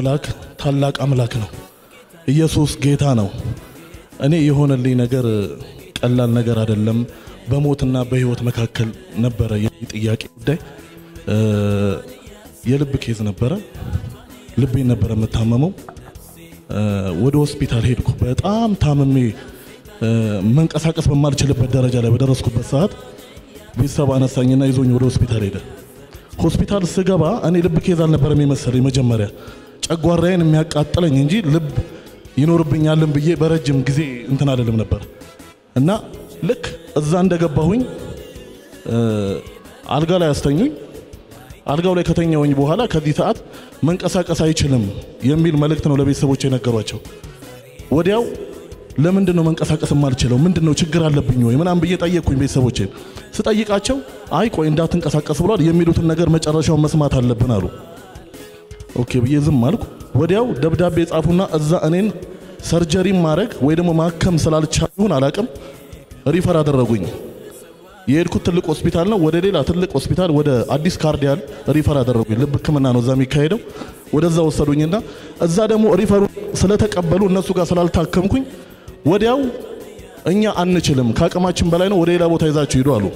አምላክ ታላቅ አምላክ ነው። ኢየሱስ ጌታ ነው። እኔ የሆነልኝ ነገር ቀላል ነገር አይደለም። በሞትና በህይወት መካከል ነበረ የኔ ጥያቄ ጉዳይ። እ፣ የልብ ኬዝ ነበረ። ልቤን ነበረ የምታመመው። እ፣ ወደ ሆስፒታል ሄድኩ። በጣም ታምሜ እ፣ መንቀሳቀስ በማልችልበት ደረጃ ላይ በደረስኩበት ሰዓት ቤተሰብ አነሳኝና ይዞኝ ወደ ሆስፒታል ሄደ። ሆስፒታል ስገባ እኔ ልብ ኬዝ አልነበረም የመሰለኝ መጀመሪያ ጨጓራዬን የሚያቃጥለኝ እንጂ ልብ ይኖርብኛልን ብዬ በረጅም ጊዜ እንትን አልልም ነበር እና ልክ እዛ እንደገባሁኝ እ፣ አልጋ ላይ አስተኙኝ። አልጋው ላይ ከተኛውኝ በኋላ ከዚህ ሰዓት መንቀሳቀስ አይችልም የሚል መልእክት ነው ለቤተሰቦች የነገሯቸው። ወዲያው ለምንድን ነው መንቀሳቀስ የማልችለው? ምንድን ነው ችግር አለብኝ ወይ ምናምን ብዬ ጠየቅኩኝ ቤተሰቦቼን። ስጠይቃቸው አይ ቆይ እንዳትንቀሳቀስ ብሏል፣ የሚሉትን ነገር መጨረሻውን መስማት አለብን አሉ። ኦኬ ብዬ ዝም አልኩ። ወዲያው ደብዳቤ ጻፉና እዛ እኔን ሰርጀሪ ማድረግ ወይ ደግሞ ማከም ስላልቻሉ ይሁን አላቅም ሪፈር አደረጉኝ። የሄድኩት ትልቅ ሆስፒታል ነው። ወደ ሌላ ትልቅ ሆስፒታል ወደ አዲስ ካርዲያል ሪፈር አደረጉኝ። ልብ ሕክምና ነው እዛ የሚካሄደው። ወደዛ ወሰዱኝና እዛ ደግሞ ሪፈሩ ስለተቀበሉ እነሱ ጋር ስላልታከምኩኝ ወዲያው እኛ አንችልም፣ ከአቅማችን በላይ ነው፣ ወደ ሌላ ቦታ ይዛችሁ ሂዱ አሉ።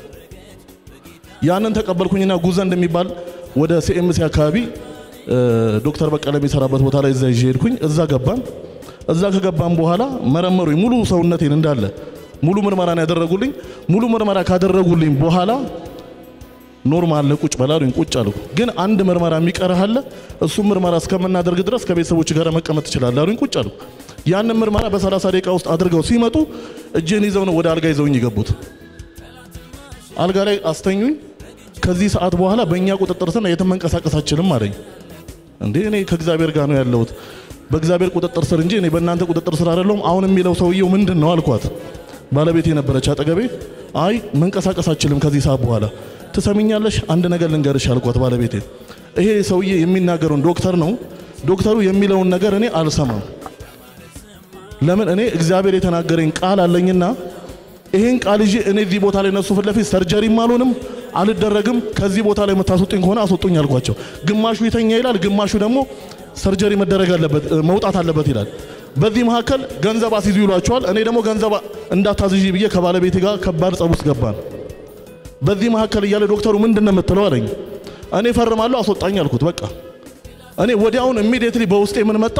ያንን ተቀበልኩኝና ጉዘ እንደሚባል ወደ ሲኤምሲ አካባቢ እ፣ ዶክተር በቀለ የሚሰራበት ቦታ ላይ እዛ ይዤ ሄድኩኝ። እዛ ገባን። እዛ ከገባን በኋላ መረመሩኝ። ሙሉ ሰውነቴን እንዳለ ሙሉ ምርመራ ነው ያደረጉልኝ። ሙሉ ምርመራ ካደረጉልኝ በኋላ ኖርማል ለቁጭ በላሉኝ። ቁጭ አልኩ። ግን አንድ ምርመራ የሚቀርህ አለ። እሱም ምርመራ እስከምናደርግ ድረስ ከቤተሰቦች ጋር መቀመጥ ትችላለህ አሉኝ። ቁጭ አልኩ። ያንን ምርመራ በ30 ደቂቃ ውስጥ አድርገው ሲመጡ እጄን ይዘው ነው ወደ አልጋ ይዘውኝ የገቡት። አልጋ ላይ አስተኙኝ። ከዚህ ሰዓት በኋላ በእኛ ቁጥጥር ስር የትም መንቀሳቀስ አችልም አለኝ። እንዴ እኔ ከእግዚአብሔር ጋር ነው ያለሁት በእግዚአብሔር ቁጥጥር ስር እንጂ እኔ በእናንተ ቁጥጥር ስር አይደለሁም። አሁን የሚለው ሰውየው ምንድን ነው አልኳት። ባለቤቴ ነበረች አጠገቤ። አይ መንቀሳቀስ አችልም ከዚህ ሰዓት በኋላ ትሰሚኛለሽ፣ አንድ ነገር ልንገርሽ አልኳት ባለቤቴ። ይሄ ሰውዬ የሚናገረውን ዶክተር ነው ዶክተሩ የሚለውን ነገር እኔ አልሰማም። ለምን እኔ እግዚአብሔር የተናገረኝ ቃል አለኝና ይሄን ቃል ይዤ እኔ እዚህ ቦታ ላይ እነሱ ፊት ለፊት ሰርጀሪም አልሆንም አልደረግም። ከዚህ ቦታ ላይ የምታስወጡኝ ከሆነ አስወጡኝ አልኳቸው። ግማሹ ይተኛ ይላል፣ ግማሹ ደግሞ ሰርጀሪ መደረግ አለበት መውጣት አለበት ይላል። በዚህ መካከል ገንዘብ አስይዙ ይሏቸዋል። እኔ ደግሞ ገንዘብ እንዳታዝዢ ብዬ ከባለቤቴ ጋር ከባድ ጸብ ውስጥ ገባን። በዚህ መካከል እያለ ዶክተሩ ምንድን ነው የምትለው አለኝ። እኔ ፈርማለሁ አስወጣኝ አልኩት። በቃ እኔ ወዲያውን ኢሚዲየትሊ በውስጤ ምን መጣ?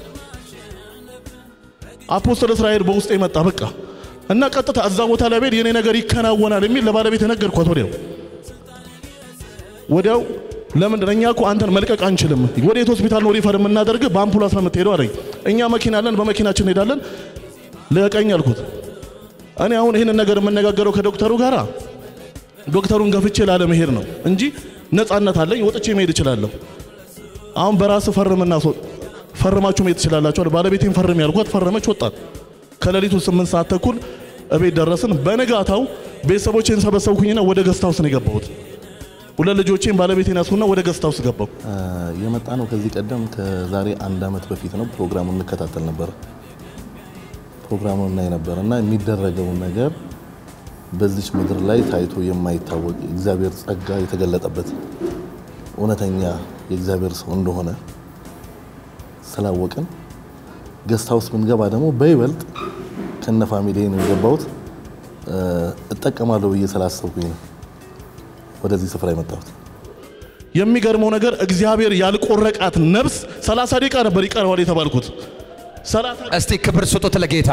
አፖስትል እስራኤል በውስጤ መጣ። በቃ እና ቀጥታ እዛ ቦታ ላይ ብሄድ የኔ ነገር ይከናወናል የሚል ለባለቤት ነገርኳት። ወዲያው ወዲያው ለምንድን እኛ እኮ አንተን መልቀቅ አንችልም። ወዴት ሆስፒታል ነው ሪፈር የምናደርግ? በአምቡላንስ ነው የምትሄደው አለኝ። እኛ መኪና አለን፣ በመኪናችን እንሄዳለን። ልቀቀኝ አልኩት። እኔ አሁን ይህንን ነገር የምነጋገረው ከዶክተሩ ጋራ ዶክተሩን ገፍቼ ላለመሄድ ነው እንጂ ነፃነት አለኝ፣ ወጥቼ መሄድ እችላለሁ። አሁን በራስ ፈርምና ሶ ፈርማችሁ መሄድ ትችላላችሁ አለ። ባለቤቴን ፈርም ያልኳት ፈረመች፣ ወጣት። ከሌሊቱ ስምንት ሰዓት ተኩል እቤት ደረስን። በነጋታው ቤተሰቦቼን ሰበሰብኩኝና ወደ ገስት ሃውስ ነው የገባሁት። ሁለት ልጆቼን ባለቤቴን ያስኩና ወደ ገስት ሃውስ ገባሁ። የመጣ ነው ከዚህ ቀደም ከዛሬ አንድ ዓመት በፊት ነው። ፕሮግራሙን እንከታተል ነበር። ፕሮግራሙን እናይ ነበር እና የሚደረገውን ነገር በዚች ምድር ላይ ታይቶ የማይታወቅ የእግዚአብሔር ጸጋ የተገለጠበት እውነተኛ የእግዚአብሔር ሰው እንደሆነ ስላወቅን ገስት ሃውስ ብንገባ ደግሞ በይበልጥ ከነ ፋሚሊ ነው የገባሁት። እጠቀማለሁ ብዬ ስላሰብኩኝ ነው ወደዚህ ስፍራ የመጣሁት። የሚገርመው ነገር እግዚአብሔር ያልቆረቃት ነፍስ 30 ደቂቃ ነበር ይቀረዋል የተባልኩት። 30 እስቲ ክብር ስጡት ለጌታ።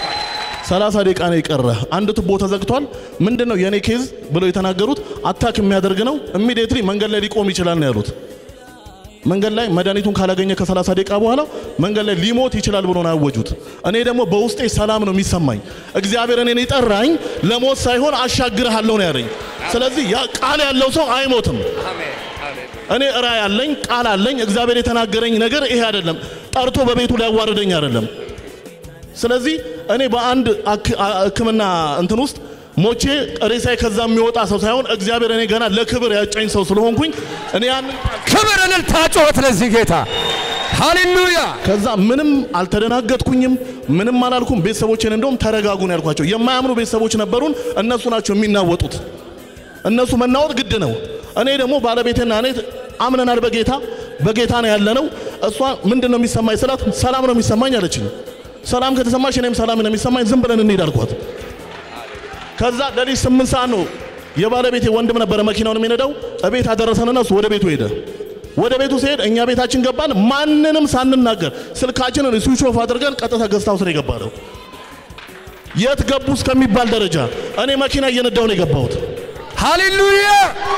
30 ደቂቃ ነው የቀረ። አንድ ቱቦ ተዘግቷል። ምንድን ነው የኔ ኬዝ ብለው የተናገሩት አታክ የሚያደርግ ነው። ኢሚዲየትሊ መንገድ ላይ ሊቆም ይችላል ነው ያሉት። መንገድ ላይ መድኃኒቱን ካላገኘ ከ30 ደቂቃ በኋላ መንገድ ላይ ሊሞት ይችላል ብሎ ነው ያወጁት። እኔ ደግሞ በውስጤ ሰላም ነው የሚሰማኝ። እግዚአብሔር እኔን የጠራኝ ለሞት ሳይሆን አሻግርሃለሁ ነው ያለኝ። ስለዚህ ያ ቃል ያለው ሰው አይሞትም። እኔ ራእይ አለኝ፣ ቃል አለኝ። እግዚአብሔር የተናገረኝ ነገር ይሄ አይደለም። ጠርቶ በቤቱ ሊያዋርደኝ አይደለም። ስለዚህ እኔ በአንድ ሕክምና እንትን ውስጥ ሞቼ ሬሳዬ ከዛ የሚወጣ ሰው ሳይሆን እግዚአብሔር እኔ ገና ለክብር ያጨኝ ሰው ስለሆንኩኝ እኔ ያንን ክብር፣ እልልታ፣ ጩኸት ለዚህ ጌታ ሃሌሉያ። ከዛ ምንም አልተደናገጥኩኝም፣ ምንም አላልኩም። ቤተሰቦቼን እንደውም ተረጋጉን ያልኳቸው የማያምኑ ቤተሰቦች ነበሩን። እነሱ ናቸው የሚናወጡት። እነሱ መናወጥ ግድ ነው። እኔ ደግሞ ባለቤቴና እኔ አምነናል በጌታ በጌታ ነው ያለነው። እሷ ምንድን ነው የሚሰማኝ ስላት ሰላም ነው የሚሰማኝ አለችኝ። ሰላም ከተሰማሽ እኔም ሰላም ነው የሚሰማኝ፣ ዝም ብለን እንሄድ አልኳት። ከዛ ሌሊት ስምንት ሰዓት ነው የባለቤቴ ወንድም ነበረ መኪናውን የሚነዳው እቤት አደረሰንና እሱ ወደ ቤቱ ሄደ። ወደ ቤቱ ሲሄድ እኛ ቤታችን ገባን። ማንንም ሳንናገር ስልካችንን ስዊች ኦፍ አድርገን ቀጥታ ገዝታ ውስጥ ነው የገባነው። የት ገቡ እስከሚባል ደረጃ እኔ መኪና እየነዳው ነው የገባሁት። ሃሌሉያ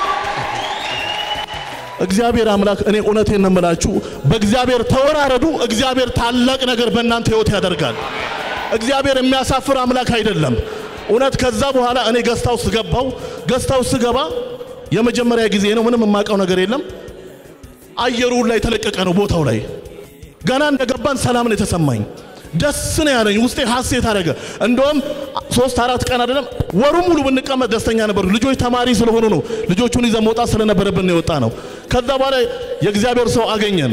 እግዚአብሔር አምላክ እኔ እውነቴን ነው የምላችሁ፣ በእግዚአብሔር ተወራረዱ። እግዚአብሔር ታላቅ ነገር በእናንተ ህይወት ያደርጋል። እግዚአብሔር የሚያሳፍር አምላክ አይደለም። እውነት ከዛ በኋላ እኔ ገስታ ውስጥ ገባው። ገስታ ውስጥ ስገባ የመጀመሪያ ጊዜ ነው። ምንም የማውቀው ነገር የለም። አየሩ ላይ የተለቀቀ ነው ቦታው ላይ ገና እንደገባን ሰላም ነው የተሰማኝ። ደስ ነው ያለኝ። ውስጤ ሀሴት አደረገ። እንደውም ሶስት አራት ቀን አይደለም ወሩ ሙሉ ብንቀመጥ ደስተኛ ነበሩ። ልጆች ተማሪ ስለሆኑ ነው ልጆቹን ይዘን መውጣት ስለነበረብን ነው የወጣ ነው። ከዛ በኋላ የእግዚአብሔር ሰው አገኘን።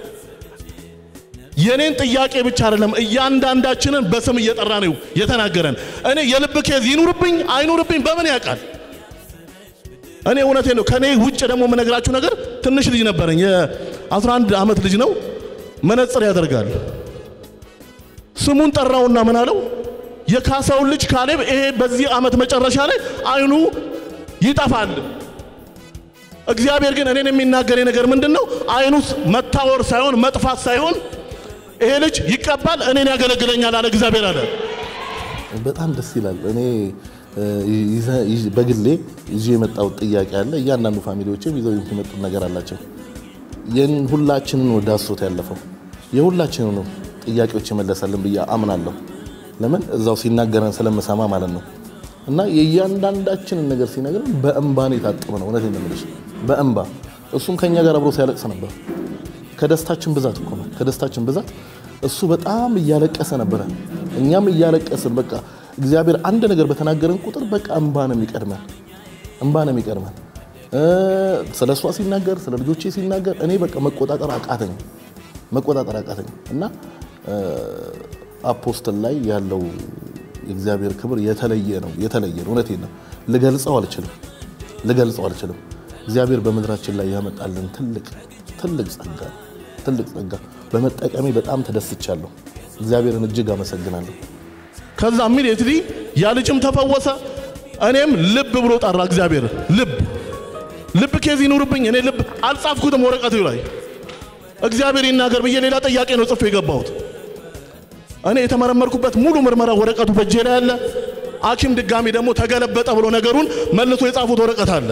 የኔን ጥያቄ ብቻ አይደለም እያንዳንዳችንን በስም እየጠራ ነው የተናገረን። እኔ የልብ ኬዝ ይኑርብኝ አይኑርብኝ በምን ያውቃል? እኔ እውነቴ ነው። ከኔ ውጭ ደግሞ የምነግራችሁ ነገር ትንሽ ልጅ ነበረኝ። የ11 ዓመት ልጅ ነው። መነጽር ያደርጋል። ስሙን ጠራውና ምን አለው? የካሳውን ልጅ ካሌብ ይሄ በዚህ ዓመት መጨረሻ ላይ አይኑ ይጠፋል። እግዚአብሔር ግን እኔን የሚናገረኝ ነገር ምንድን ነው? አይኑስ መታወር ሳይሆን መጥፋት ሳይሆን ይሄ ልጅ ይቀባል፣ እኔን ያገለግለኛል አለ እግዚአብሔር አለ። በጣም ደስ ይላል። እኔ ይዘ- ይዤ- በግሌ ይዤ የመጣው ጥያቄ አለ። እያንዳንዱ ፋሚሊዎችም ይዘው የመጡት ነገር አላቸው። ይህን ሁላችንን ወደ አስሮት ያለፈው የሁላችንን ነው ጥያቄዎች የመለሰልን ብዬ አምናለሁ። ለምን እዛው ሲናገረን ስለምሰማ ማለት ነው። እና የእያንዳንዳችንን ነገር ሲነግረን በእንባ ነው የታጠበ ነው። እውነቴን ነው የምልሽ በእንባ እሱም ከኛ ጋር አብሮ ሲያለቅስ ነበር። ከደስታችን ብዛት እኮ ነው። ከደስታችን ብዛት እሱ በጣም እያለቀሰ ነበረ፣ እኛም እያለቀስን በቃ እግዚአብሔር አንድ ነገር በተናገረን ቁጥር በቃ እንባ ነው የሚቀድመን፣ እንባ ነው የሚቀድመን። እ ስለ እሷ ሲናገር ስለ ልጆቼ ሲናገር እኔ በቃ መቆጣጠር አቃተኝ፣ መቆጣጠር አቃተኝ እና እ አፖስትል ላይ ያለው የእግዚአብሔር ክብር የተለየ ነው፣ የተለየ ነው። እውነቴን ነው። ልገልጸው አልችልም፣ ልገልጸው አልችልም። እግዚአብሔር በምድራችን ላይ ያመጣልን ትልቅ ትልቅ ጸጋ ትልቅ ጸጋ በመጠቀሜ በጣም ተደስቻለሁ። እግዚአብሔርን እጅግ አመሰግናለሁ። ከዛ ኢሚዲየትሊ ያ ልጅም ተፈወሰ። እኔም ልብ ብሎ ጠራ እግዚአብሔር። ልብ ልብ ኬዝ ይኑርብኝ። እኔ ልብ አልጻፍኩትም ወረቀቱ ላይ እግዚአብሔር ይናገር ብዬ ሌላ ጥያቄ ነው ጽፌ የገባሁት። እኔ የተመረመርኩበት ሙሉ ምርመራ ወረቀቱ በእጄ ላይ አለ። ሐኪም ድጋሚ ደግሞ ተገለበጠ ብሎ ነገሩን መልሶ የጻፉት ወረቀት አለ።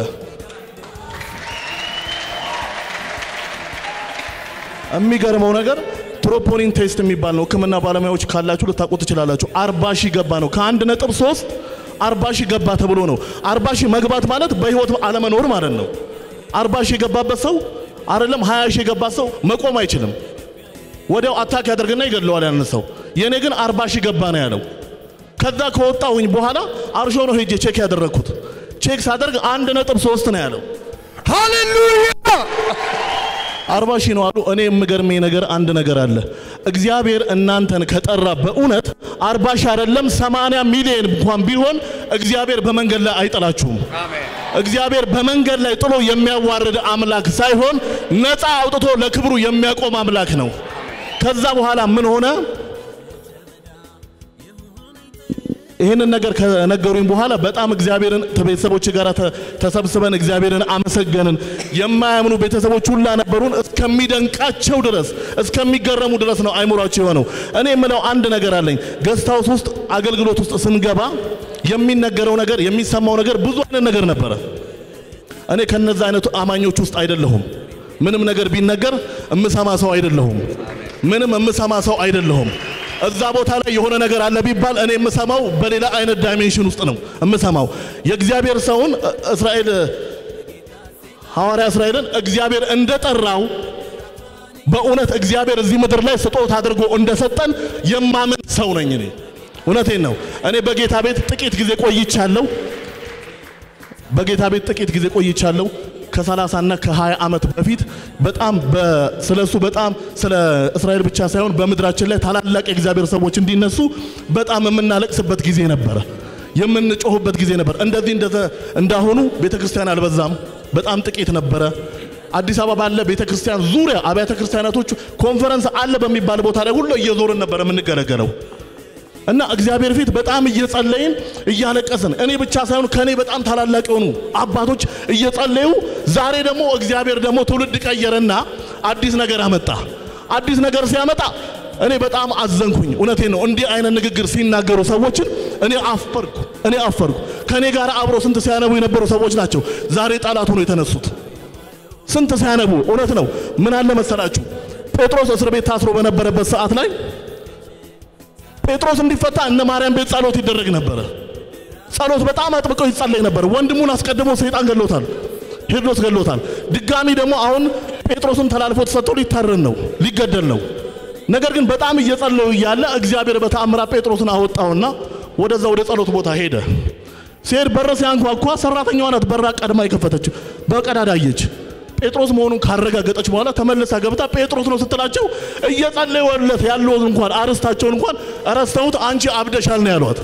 የሚገርመው ነገር ትሮፖኒን ቴስት የሚባል ነው። ሕክምና ባለሙያዎች ካላችሁ ልታውቁት ትችላላችሁ። አርባ ሺህ ገባ ነው ከአንድ ነጥብ ሶስት አርባ ሺህ ገባ ተብሎ ነው። አርባ ሺህ መግባት ማለት በህይወት አለመኖር ማለት ነው። አርባ ሺህ የገባበት ሰው አይደለም ሀያ ሺህ የገባ ሰው መቆም አይችልም። ወዲያው አታክ ያደርግና ይገድለዋል ያን ሰው። የእኔ ግን አርባ ሺህ ገባ ነው ያለው። ከዛ ከወጣሁኝ በኋላ አርሾ ነው ሄጄ ቼክ ያደረግኩት። ቼክ ሳደርግ አንድ ነጥብ ሶስት ነው ያለው። ሃሌሉያ አርባ ሺህ ነው አሉ። እኔ የምገርመኝ ነገር አንድ ነገር አለ። እግዚአብሔር እናንተን ከጠራ በእውነት አርባ ሺህ አይደለም ሰማንያ ሚሊዮን እንኳን ቢሆን እግዚአብሔር በመንገድ ላይ አይጥላችሁም። እግዚአብሔር በመንገድ ላይ ጥሎ የሚያዋርድ አምላክ ሳይሆን ነፃ አውጥቶ ለክብሩ የሚያቆም አምላክ ነው። ከዛ በኋላ ምን ሆነ? ይህንን ነገር ከነገሩኝ በኋላ በጣም እግዚአብሔርን ከቤተሰቦች ጋር ተ- ተሰብስበን እግዚአብሔርን አመሰገንን። የማያምኑ ቤተሰቦች ሁላ ነበሩን። እስከሚደንቃቸው ድረስ እስከሚገረሙ ድረስ ነው አይምሯቸው የሆነው። እኔ የምለው አንድ ነገር አለኝ። ገስት ሃውስ ውስጥ አገልግሎት ውስጥ ስንገባ የሚነገረው ነገር የሚሰማው ነገር ብዙ አይነት ነገር ነበረ። እኔ ከነዛ አይነቱ አማኞች ውስጥ አይደለሁም። ምንም ነገር ቢነገር እምሰማ ሰው አይደለሁም። ምንም እምሰማ ሰው አይደለሁም። እዛ ቦታ ላይ የሆነ ነገር አለ ቢባል እኔ የምሰማው በሌላ አይነት ዳይሜንሽን ውስጥ ነው የምሰማው። የእግዚአብሔር ሰውን እ- እስራኤል ሐዋርያ እስራኤልን እግዚአብሔር እንደጠራው በእውነት እግዚአብሔር እዚህ ምድር ላይ ስጦታ አድርጎ እንደሰጠን የማምን ሰው ነኝ እኔ። እውነቴን ነው። እኔ በጌታ ቤት ጥቂት ጊዜ ቆይቻለሁ። በጌታ ቤት ጥቂት ጊዜ ቆይቻለሁ። ከ30 እና ከ20 ዓመት በፊት በጣም ስለሱ በጣም ስለ እስራኤል ብቻ ሳይሆን በምድራችን ላይ ታላላቅ የእግዚአብሔር ሰዎች እንዲነሱ በጣም የምናለቅስበት ጊዜ ነበረ። የምንጮህበት ጊዜ ነበር። እንደዚህ እንደተ እንዳሁኑ ቤተ ክርስቲያን አልበዛም። በጣም ጥቂት ነበረ። አዲስ አበባ ባለ ቤተ ክርስቲያን ዙሪያ አብያተ ክርስቲያናቶቹ ኮንፈረንስ አለ በሚባል ቦታ ላይ ሁሉ እየዞርን ነበር የምንገለገለው እና እግዚአብሔር ፊት በጣም እየጸለይን እያለቀስን እኔ ብቻ ሳይሆን ከኔ በጣም ታላላቅ የሆኑ አባቶች እየጸለዩ ዛሬ ደግሞ እግዚአብሔር ደግሞ ትውልድ ቀየረና አዲስ ነገር አመጣ። አዲስ ነገር ሲያመጣ እኔ በጣም አዘንኩኝ። እውነቴን ነው። እንዲህ አይነት ንግግር ሲናገሩ ሰዎችን እኔ አፈርኩ፣ እኔ አፈርኩ። ከኔ ጋር አብሮ ስንት ሲያነቡ የነበሩ ሰዎች ናቸው ዛሬ ጠላት ሆኖ የተነሱት። ስንት ሲያነቡ እውነት ነው። ምን አለ መሰላችሁ ጴጥሮስ እስር ቤት ታስሮ በነበረበት ሰዓት ላይ ጴጥሮስ እንዲፈታ እነ ማርያም ቤት ጸሎት ይደረግ ነበረ። ጸሎት በጣም አጥብቀው ይጸለይ ነበር። ወንድሙን አስቀድሞ ሰይጣን ገሎታል፣ ሄሮድስ ገሎታል። ድጋሚ ደግሞ አሁን ጴጥሮስን ተላልፎ ተሰጥቶ ሊታረን ነው፣ ሊገደል ነው። ነገር ግን በጣም እየጸለዩ እያለ እግዚአብሔር በተአምራት ጴጥሮስን አወጣውና ወደዛ ወደ ጸሎት ቦታ ሄደ። ሲሄድ በር ሲያንኳኳ ሰራተኛዋ ናት በራ ቀድማ የከፈተችው በቀዳዳ አየች። ጴጥሮስ መሆኑን ካረጋገጠች በኋላ ተመልሳ ገብታ ጴጥሮስ ነው ስትላቸው እየጸለዩለት ያለውን እንኳን አርስታቸውን እንኳን ረስተውት አንቺ አብደሻል ነው ያሏት።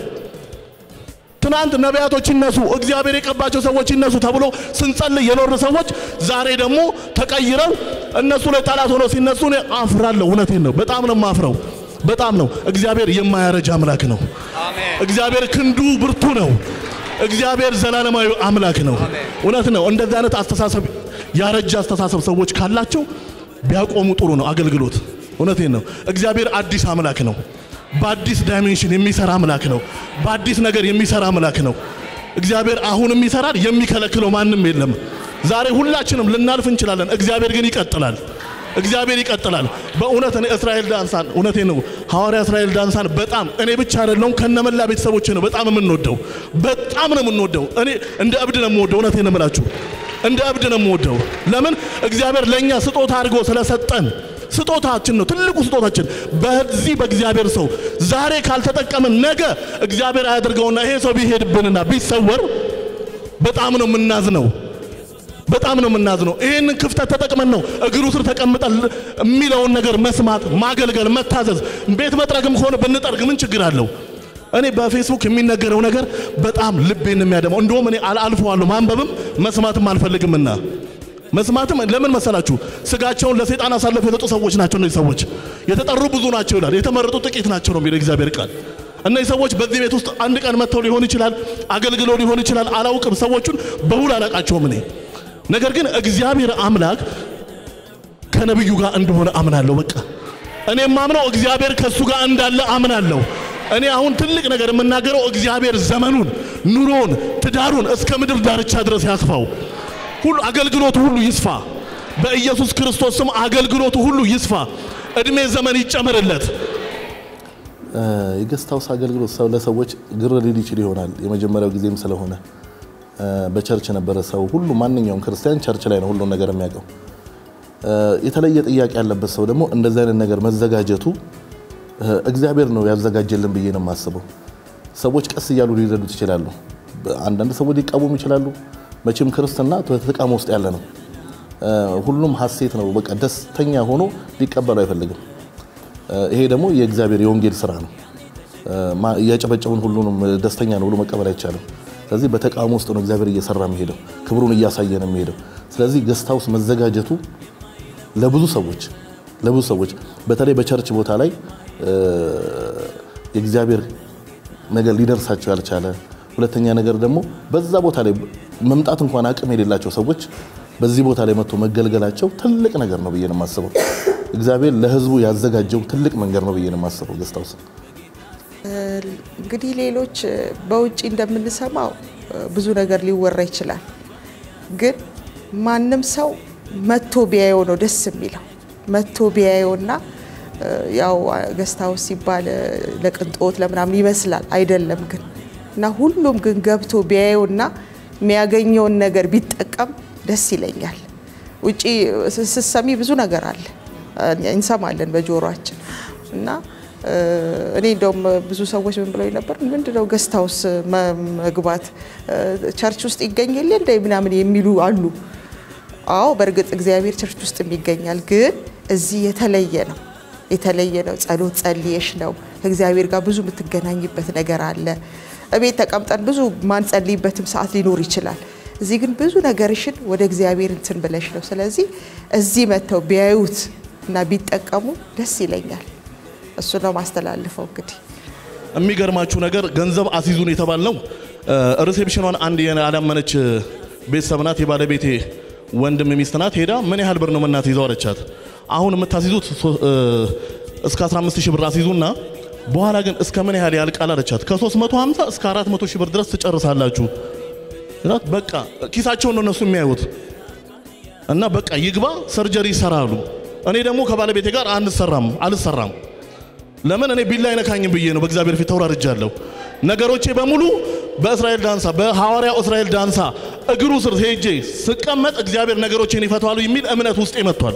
ትናንት ነቢያቶች ይነሱ፣ እግዚአብሔር የቀባቸው ሰዎች ይነሱ ተብሎ ስንጸልይ የኖር ሰዎች ዛሬ ደግሞ ተቀይረው እነሱ ላይ ጠላት ሆነው ሲነሱ እኔ አፍራለሁ። እውነቴን ነው። በጣም ነው ማፍረው። በጣም ነው። እግዚአብሔር የማያረጅ አምላክ ነው። እግዚአብሔር ክንዱ ብርቱ ነው። እግዚአብሔር ዘላለማዊ አምላክ ነው። እውነት ነው። እንደዚህ አይነት አስተሳሰብ ያረጀ አስተሳሰብ ሰዎች ካላቸው ቢያቆሙ ጥሩ ነው አገልግሎት። እውነቴን ነው። እግዚአብሔር አዲስ አምላክ ነው። በአዲስ ዳይሜንሽን የሚሰራ አምላክ ነው። በአዲስ ነገር የሚሰራ አምላክ ነው። እግዚአብሔር አሁንም ይሰራል። የሚከለክለው ማንም የለም። ዛሬ ሁላችንም ልናልፍ እንችላለን። እግዚአብሔር ግን ይቀጥላል። እግዚአብሔር ይቀጥላል። በእውነት እኔ እስራኤል ዳንሳን እውነቴ ነው ሐዋርያ እስራኤል ዳንሳን በጣም እኔ ብቻ አይደለሁም ከነመላ ቤተሰቦቼ ነው በጣም የምንወደው በጣም ነው የምንወደው። እኔ እንደ እብድ ነው የምወደው። እውነቴ ነው የምላችሁ እንደ እብድ ነው የምወደው። ለምን እግዚአብሔር ለእኛ ስጦታ አድርጎ ስለሰጠን ስጦታችን ነው ትልቁ ስጦታችን። በዚህ በእግዚአብሔር ሰው ዛሬ ካልተጠቀምን ነገ እግዚአብሔር አያደርገውና ይሄ ሰው ቢሄድብንና ቢሰወር በጣም ነው የምናዝነው። በጣም ነው የምናዝነው። ይህንን ክፍተት ተጠቅመን ነው እግሩ ስር ተቀምጠን የሚለውን ነገር መስማት፣ ማገልገል፣ መታዘዝ። ቤት መጥረግም ከሆነ ብንጠርግ ምን ችግር አለው? እኔ በፌስቡክ የሚነገረው ነገር በጣም ልቤን የሚያደማው እንደውም እኔ አልፈዋለሁ። ማንበብም መስማትም አልፈልግምና መስማትም ለምን መሰላችሁ? ስጋቸውን ለሰይጣን አሳልፈው የሰጡ ሰዎች ናቸው። እነዚህ ሰዎች የተጠሩ ብዙ ናቸው ይላል፣ የተመረጡ ጥቂት ናቸው ነው የሚለው እግዚአብሔር ቃል። እነዚህ ሰዎች በዚህ ቤት ውስጥ አንድ ቀን መጥተው ሊሆን ይችላል፣ አገልግለው ሊሆን ይችላል፣ አላውቅም። ሰዎቹን በውል አላቃቸውም እኔ ነገር ግን እግዚአብሔር አምላክ ከነብዩ ጋር እንደሆነ አምናለሁ። በቃ እኔ የማምነው እግዚአብሔር ከሱ ጋር እንዳለ አምናለሁ። እኔ አሁን ትልቅ ነገር የምናገረው እግዚአብሔር ዘመኑን፣ ኑሮውን፣ ትዳሩን እስከ ምድር ዳርቻ ድረስ ያስፋው። ሁሉ አገልግሎቱ ሁሉ ይስፋ። በኢየሱስ ክርስቶስ ስም አገልግሎቱ ሁሉ ይስፋ። እድሜ ዘመን ይጨመርለት። የገስት ሃውስ አገልግሎት ሰው ለሰዎች ግር ሊል ይችል ይሆናል የመጀመሪያው ጊዜም ስለሆነ በቸርች ነበረ። ሰው ሁሉ ማንኛውም ክርስቲያን ቸርች ላይ ነው ሁሉን ነገር የሚያውቀው። የተለየ ጥያቄ ያለበት ሰው ደግሞ እንደዚህ አይነት ነገር መዘጋጀቱ እግዚአብሔር ነው ያዘጋጀልን ብዬ ነው የማስበው። ሰዎች ቀስ እያሉ ሊረዱት ይችላሉ። አንዳንድ ሰዎች ሊቃወሙ ይችላሉ። መቼም ክርስትና ተቃውሞ ውስጥ ያለ ነው። ሁሉም ሀሴት ነው። በቃ ደስተኛ ሆኖ ሊቀበሉ አይፈልግም። ይሄ ደግሞ የእግዚአብሔር የወንጌል ስራ ነው። እያጨበጨቡን ሁሉንም ደስተኛ ነው ብሎ መቀበል አይቻልም። ስለዚህ በተቃውሞ ውስጥ ነው እግዚአብሔር እየሰራ የሚሄደው፣ ክብሩን እያሳየ ነው የሚሄደው። ስለዚህ ገስት ሃውስ መዘጋጀቱ ለብዙ ሰዎች ለብዙ ሰዎች በተለይ በቸርች ቦታ ላይ የእግዚአብሔር ነገር ሊደርሳቸው ያልቻለ፣ ሁለተኛ ነገር ደግሞ በዛ ቦታ ላይ መምጣት እንኳን አቅም የሌላቸው ሰዎች በዚህ ቦታ ላይ መጥቶ መገልገላቸው ትልቅ ነገር ነው ብዬ ነው የማስበው። እግዚአብሔር ለሕዝቡ ያዘጋጀው ትልቅ መንገድ ነው ብዬ ነው የማስበው ገስት ሃውስ እንግዲህ ሌሎች በውጭ እንደምንሰማው ብዙ ነገር ሊወራ ይችላል። ግን ማንም ሰው መቶ ቢያየው ነው ደስ የሚለው። መቶ ቢያየውና ያው ገስት ሃውስ ሲባል ለቅንጦት ለምናምን ይመስላል አይደለም። ግን እና ሁሉም ግን ገብቶ ቢያየውና የሚያገኘውን ነገር ቢጠቀም ደስ ይለኛል። ውጪ ስትሰሚ ብዙ ነገር አለ እንሰማለን በጆሮአችን እና እኔ እንደውም ብዙ ሰዎች ምን ብለው ነበር፣ ምንድነው ገስት ሃውስ መግባት ቸርች ውስጥ ይገኛል እንደ ምናምን የሚሉ አሉ። አዎ በእርግጥ እግዚአብሔር ቸርች ውስጥ ይገኛል፣ ግን እዚህ የተለየ ነው። የተለየ ነው። ጸሎት ጸልየሽ ነው ከእግዚአብሔር ጋር ብዙ የምትገናኝበት ነገር አለ። እቤት ተቀምጠን ብዙ ማንጸልይበትም ሰዓት ሊኖር ይችላል። እዚህ ግን ብዙ ነገርሽን ወደ እግዚአብሔር እንትን ብለሽ ነው። ስለዚህ እዚህ መጥተው ቢያዩት እና ቢጠቀሙ ደስ ይለኛል። እሱ ነው ማስተላልፈው እንግዲህ የሚገርማችሁ ነገር ገንዘብ አስይዙን የተባልነው ሪሴፕሽኗን አንድ ያላመነች ቤተሰብ ናት። የባለቤቴ ወንድም ሚስት ናት። ሄዳ ምን ያህል ብር ነው የምናስይዘው አለቻት። አሁን የምታስይዙት ሶ- እ፣ እስከ 15 ሺህ ብር አስይዙና በኋላ ግን እስከ ምን ያህል ያልቃል አለቻት። ከ350 እስከ 400 ሺህ ብር ድረስ ትጨርሳላችሁ። እላት በቃ ኪሳቸውን ነው እነሱ የሚያዩት እና በቃ ይግባ ሰርጀሪ ይሰራሉ። እኔ ደግሞ ከባለቤቴ ጋር አንሰራም አልሰራም ለምን እኔ ቢላ አይነካኝም ብዬ ነው በእግዚአብሔር ፊት ተውራርጃለሁ። ነገሮቼ በሙሉ በእስራኤል ዳንሳ በሐዋርያው እስራኤል ዳንሳ እግሩ ስር ሄጄ ስቀመጥ እግዚአብሔር ነገሮቼን ይፈታዋሉ የሚል እምነት ውስጤ መጥቷል።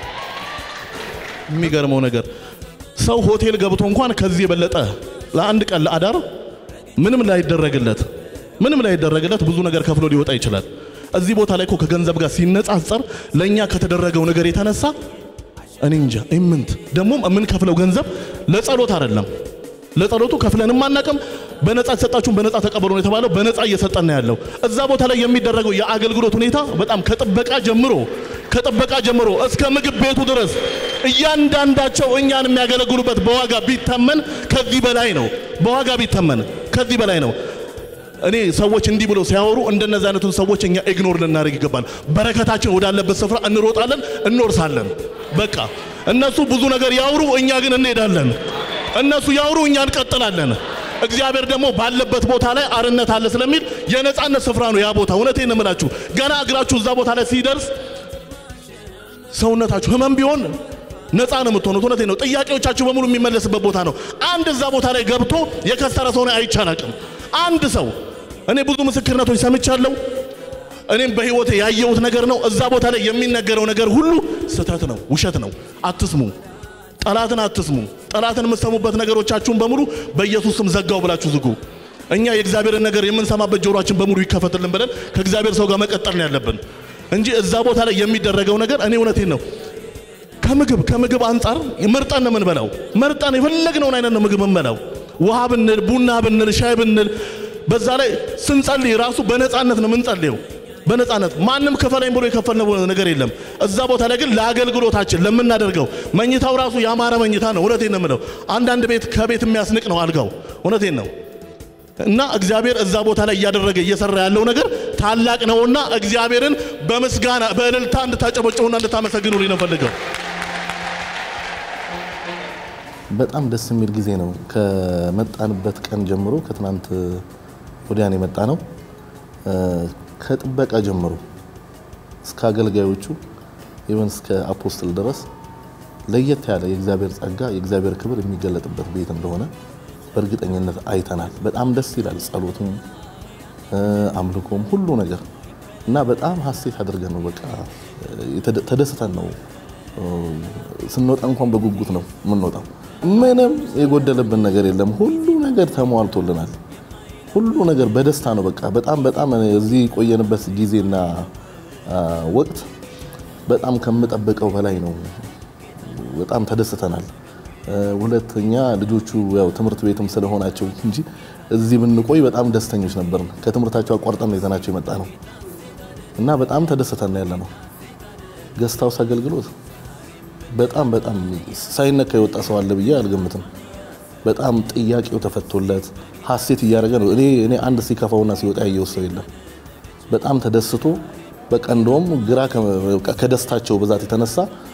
የሚገርመው ነገር ሰው ሆቴል ገብቶ እንኳን ከዚህ የበለጠ ለአንድ ቀን ለአዳር ምንም ላይደረግለት ምንም ላይደረግለት ብዙ ነገር ከፍሎ ሊወጣ ይችላል። እዚህ ቦታ ላይ እኮ ከገንዘብ ጋር ሲነጻጸር ለእኛ ከተደረገው ነገር የተነሳ እኔ እንጃ ኢምንት ደግሞ የምንከፍለው ገንዘብ ለጸሎት አይደለም። ለጸሎቱ ከፍለንም አናቅም። በነፃ የተሰጣችሁን በነፃ ተቀበሉ ነው የተባለው። በነፃ እየሰጠን ነው ያለው። እዛ ቦታ ላይ የሚደረገው የአገልግሎት ሁኔታ በጣም ከጥበቃ ጀምሮ ከጥበቃ ጀምሮ እስከ ምግብ ቤቱ ድረስ እያንዳንዳቸው እኛን የሚያገለግሉበት በዋጋ ቢተመን ከዚህ በላይ ነው። በዋጋ ቢተመን ከዚህ በላይ ነው። እኔ ሰዎች እንዲህ ብለው ሲያወሩ እንደነዚህ አይነቱን ሰዎች እኛ ኢግኖር ልናደርግ ይገባል። በረከታችን ወዳለበት ስፍራ እንሮጣለን፣ እንወርሳለን። በቃ እነሱ ብዙ ነገር ያውሩ፣ እኛ ግን እንሄዳለን። እነሱ ያውሩ፣ እኛ እንቀጥላለን። እግዚአብሔር ደግሞ ባለበት ቦታ ላይ አርነት አለ ስለሚል የነጻነት ስፍራ ነው ያ ቦታ። እውነቴን ነው የምላችሁ። ገና እግራችሁ እዛ ቦታ ላይ ሲደርስ ሰውነታችሁ ህመም ቢሆን ነፃ ነው የምትሆኑት። እውነቴን ነው። ጥያቄዎቻችሁ በሙሉ የሚመለስበት ቦታ ነው። አንድ እዛ ቦታ ላይ ገብቶ የከሰረ ሰው ነው አይቻላቅም። አንድ ሰው እኔ ብዙ ምስክርነቶች ሰምቻለሁ። እኔም በህይወቴ ያየሁት ነገር ነው። እዛ ቦታ ላይ የሚነገረው ነገር ሁሉ ስህተት ነው፣ ውሸት ነው። አትስሙ፣ ጠላትን አትስሙ። ጠላትን የምትሰሙበት ነገሮቻችሁን በሙሉ በኢየሱስ ስም ዘጋው ብላችሁ ዝጉ። እኛ የእግዚአብሔርን ነገር የምንሰማበት ጆሮአችን በሙሉ ይከፈትልን ብለን ከእግዚአብሔር ሰው ጋር መቀጠል ነው ያለብን እንጂ እዛ ቦታ ላይ የሚደረገው ነገር እኔ እውነቴን ነው ከምግብ ከምግብ አንጻር መርጠን ነው የምንበላው። መርጠን የፈለግነውን አይነት ነው ምግብ የምንበላው። ውሃ ብንል፣ ቡና ብንል፣ ሻይ ብንል፣ በዛ ላይ ስንጸልይ ራሱ በነፃነት ነው የምንጸልየው። በነፃነት ማንም ክፈለኝ ብሎ የከፈልነው ነገር የለም። እዛ ቦታ ላይ ግን ለአገልግሎታችን ለምናደርገው መኝታው ራሱ ያማረ መኝታ ነው። እውነቴን ነው የምለው። አንዳንድ ቤት ከቤት የሚያስንቅ ነው አልጋው። እውነቴን ነው። እና እግዚአብሔር እዛ ቦታ ላይ እያደረገ እየሰራ ያለው ነገር ታላቅ ነውና እግዚአብሔርን በምስጋና በእልልታ እንድታጨበጭቡና እንድታመሰግኑልኝ ነው ፈልገው። በጣም ደስ የሚል ጊዜ ነው። ከመጣንበት ቀን ጀምሮ ከትናንት ወዲያን የመጣ ነው። ከጥበቃ ጀምሮ እስከ አገልጋዮቹ ኢቨን እስከ አፖስትል ድረስ ለየት ያለ የእግዚአብሔር ጸጋ የእግዚአብሔር ክብር የሚገለጥበት ቤት እንደሆነ በእርግጠኝነት አይተናል። በጣም ደስ ይላል። ጸሎቱም አምልኮም ሁሉ ነገር እና በጣም ሀሴት አድርገን ነው በቃ የተደ- ተደስተን ነው ስንወጣ እንኳን በጉጉት ነው የምንወጣው። ምንም የጎደለብን ነገር የለም። ሁሉ ነገር ተሟልቶልናል። ሁሉ ነገር በደስታ ነው። በቃ በጣም በጣም እዚህ የቆየንበት ጊዜና አ፣ ወቅት በጣም ከምጠብቀው በላይ ነው። በጣም ተደስተናል። እ፣ ሁለተኛ ልጆቹ ያው ትምህርት ቤትም ስለሆናቸው እንጂ እዚህ ብንቆይ በጣም ደስተኞች ነበርን። ከትምህርታቸው አቋርጠን ነው ይዘናቸው የመጣ ነው እና በጣም ተደስተን ያለ ነው። ገስት ሃውስ አገልግሎት በጣም በጣም ሳይነካ የወጣ ሰው አለ ብዬ አልገምትም። በጣም ጥያቄው ተፈቶለት ሀሴት እያደረገ ነው። እኔ እኔ አንድ ሲከፋውና ሲወጣ ያየው ሰው የለም። በጣም ተደስቶ በቃ እንደውም ግራ ከ- በቃ ከደስታቸው ብዛት የተነሳ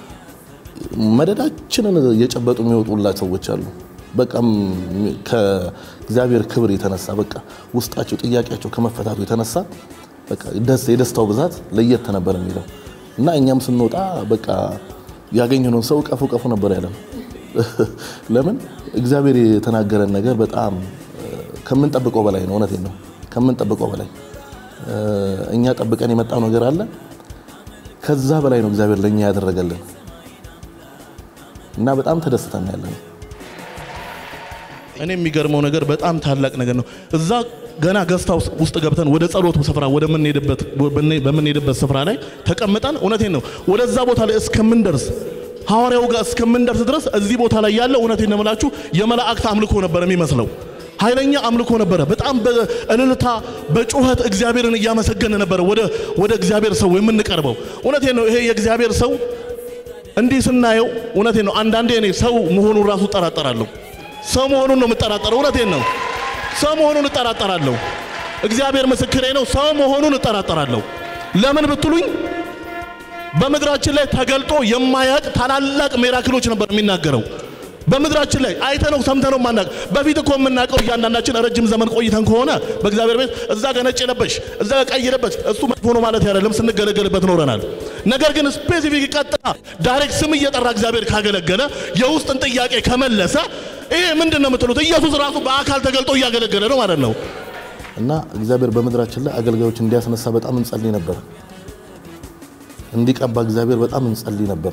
መደዳችንን እየጨበጡ የሚወጡላት ሰዎች አሉ። በቃም ከእግዚአብሔር ክብር የተነሳ በቃ ውስጣቸው ጥያቄያቸው ከመፈታቱ የተነሳ በቃ ደስ የደስታው ብዛት ለየት ነበር የሚለው እና እኛም ስንወጣ በቃ ያገኘነውን ሰው ቀፉ ቀፉ ነበር ያለን። ለምን እግዚአብሔር የተናገረን ነገር በጣም ከምንጠብቀው በላይ ነው። እውነቴን ነው፣ ከምንጠብቀው በላይ እኛ ጠብቀን የመጣው ነገር አለ። ከዛ በላይ ነው እግዚአብሔር ለእኛ ያደረገልን እና በጣም ተደስተን ያለ ነው። እኔ የሚገርመው ነገር በጣም ታላቅ ነገር ነው። እዛ ገና ገስታ ውስጥ ገብተን ወደ ጸሎቱ ስፍራ ወደምንሄድበት በምንሄድበት ስፍራ ላይ ተቀምጠን እውነቴን ነው ወደዛ ቦታ ላይ እስከምንደርስ ሐዋርያው ጋር እስከምንደርስ ድረስ እዚህ ቦታ ላይ ያለው እውነቴን ነው የምላችሁ የመላእክት አምልኮ ነበር የሚመስለው። ኃይለኛ አምልኮ ነበረ። በጣም በእልልታ በጩኸት እግዚአብሔርን እያመሰገነ ነበረ ወደ ወደ እግዚአብሔር ሰው የምንቀርበው። እውነቴን ነው። ይሄ የእግዚአብሔር ሰው እንዲህ ስናየው እውነቴን ነው። አንዳንዴ እኔ ሰው መሆኑን ራሱ እጠራጠራለሁ። ሰው መሆኑን ነው የምጠራጠረው። እውነቴን ነው። ሰው መሆኑን እጠራጠራለሁ። እግዚአብሔር ምስክሬ ነው። ሰው መሆኑን እጠራጠራለሁ። ለምን ብትሉኝ በምድራችን ላይ ተገልጦ የማያቅ ታላላቅ ሚራክሎች ነበር የሚናገረው። በምድራችን ላይ አይተነው ሰምተነው ማናቅ በፊት እኮ የምናውቀው እያንዳንዳችን ረጅም ዘመን ቆይተን ከሆነ በእግዚአብሔር ቤት እዛ ጋር ነጭ የለበሽ እዛ ጋር ቀይ የለበሽ እሱ መጥፎ ነው ማለት አይደለም፣ ስንገለገልበት ኖረናል። ነገር ግን ስፔሲፊክ ቀጥታ ዳይሬክት ስም እየጠራ እግዚአብሔር ካገለገለ የውስጥን ጥያቄ ከመለሰ ይሄ ምንድን ነው የምትሉት? ኢየሱስ ራሱ በአካል ተገልጦ እያገለገለ ነው ማለት ነው። እና እግዚአብሔር በምድራችን ላይ አገልጋዮች እንዲያስነሳ በጣም እንጸልይ ነበር። እንዲቀባ እግዚአብሔር በጣም እንጸልይ ነበር።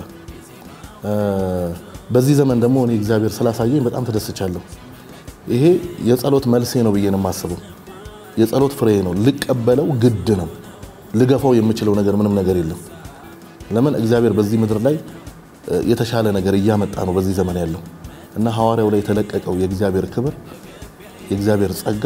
በዚህ ዘመን ደግሞ እኔ እግዚአብሔር ስላሳየኝ በጣም ተደስቻለሁ። ይሄ የጸሎት መልሴ ነው ብዬ ነው የማስበው። የጸሎት ፍሬ ነው። ልቀበለው ግድ ነው። ልገፋው የምችለው ነገር ምንም ነገር የለም። ለምን እግዚአብሔር በዚህ ምድር ላይ የተሻለ ነገር እያመጣ ነው በዚህ ዘመን ያለው እና ሐዋርያው ላይ የተለቀቀው የእግዚአብሔር ክብር የእግዚአብሔር ጸጋ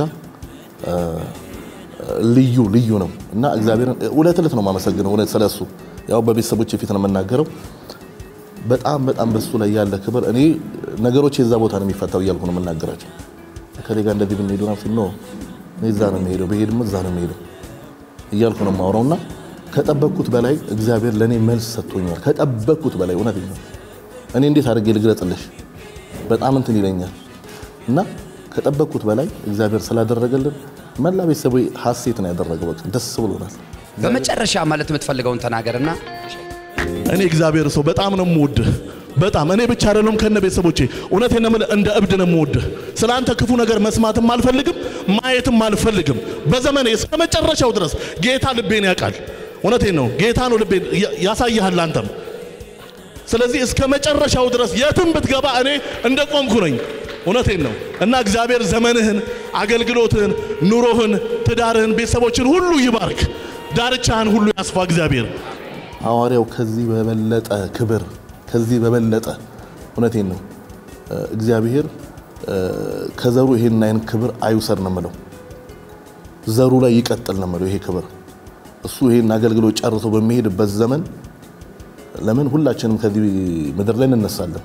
ልዩ ልዩ ነው እና እግዚአብሔርን እውነት እለት ነው የማመሰግነው። እውነት ስለሱ ያው በቤተሰቦች ፊት ነው የምናገረው። በጣም በጣም በሱ ላይ ያለ ክብር እኔ ነገሮች የዛ ቦታ ነው የሚፈታው እያልኩ ነው የምናገራቸው። ከሌ ጋር እንደዚህ ብንሄዱ ነው እኔ እዛ ነው የሚሄደው ብሄድም እዛ ነው የሚሄደው እያልኩ ነው የማወራው እና ከጠበቅኩት በላይ እግዚአብሔር ለእኔ መልስ ሰጥቶኛል። ከጠበቅኩት በላይ እውነት ነው። እኔ እንዴት አድርጌ ልግለጽልሽ? በጣም እንትን ይለኛል እና ከጠበቅኩት በላይ እግዚአብሔር ስላደረገልን መላ ቤተሰቡ ሀሴት ነው ያደረገው። በቃ ደስ ብሎናል። በመጨረሻ ማለት የምትፈልገውን ተናገርና እኔ እግዚአብሔር ሰው በጣም ነው የምወድህ። በጣም እኔ ብቻ አይደለም ከነ ቤተሰቦቼ እውነቴን ነው የምልህ፣ እንደ እብድ ነው የምወድህ። ስለ አንተ ክፉ ነገር መስማትም አልፈልግም፣ ማየትም አልፈልግም። በዘመኔ እስከ መጨረሻው ድረስ ጌታ ልቤን ያውቃል። እውነቴን ነው ጌታ ነው ልቤን ያሳይሃል አንተም። ስለዚህ እስከ መጨረሻው ድረስ የትም ብትገባ እኔ እንደ ቆምኩ ነኝ። እውነቴን ነው እና እግዚአብሔር ዘመንህን፣ አገልግሎትህን፣ ኑሮህን፣ ትዳርህን፣ ቤተሰቦችን ሁሉ ይባርክ። ዳርቻህን ሁሉ ያስፋ እግዚአብሔር። ሐዋርያው ከዚህ በበለጠ ክብር ከዚህ በበለጠ እውነቴን ነው እግዚአብሔር ከዘሩ ይሄን አይነት ክብር አይውሰድ ነው የምለው። ዘሩ ላይ ይቀጥል ነው የምለው ይሄ ክብር። እሱ ይሄን አገልግሎት ጨርሶ በሚሄድበት ዘመን ለምን ሁላችንም ከዚህ ምድር ላይ እንነሳለን።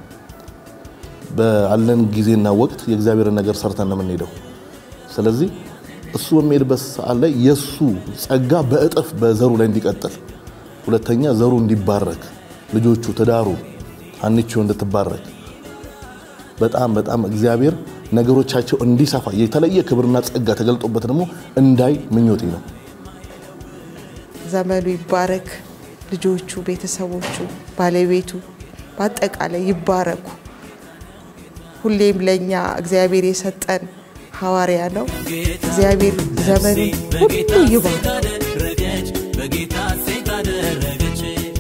ባለን ጊዜና ወቅት የእግዚአብሔርን ነገር ሰርተን ነው የምንሄደው። ስለዚህ እሱ በሚሄድበት ሰዓት ላይ የእሱ ጸጋ በእጥፍ በዘሩ ላይ እንዲቀጥል ሁለተኛ ዘሩ እንዲባረክ ልጆቹ፣ ትዳሩ፣ አንቺው እንድትባረክ በጣም በጣም እግዚአብሔር ነገሮቻቸው እንዲሰፋ የተለየ ክብርና ጸጋ ተገልጦበት ደግሞ እንዳይ ምኞቴ ነው። ዘመኑ ይባረክ። ልጆቹ፣ ቤተሰቦቹ፣ ባለቤቱ በአጠቃላይ ይባረኩ። ሁሌም ለእኛ እግዚአብሔር የሰጠን ሐዋርያ ነው። እግዚአብሔር ዘመኑን ሁሉ ይባርክ። በጌታ ሴት አደረገች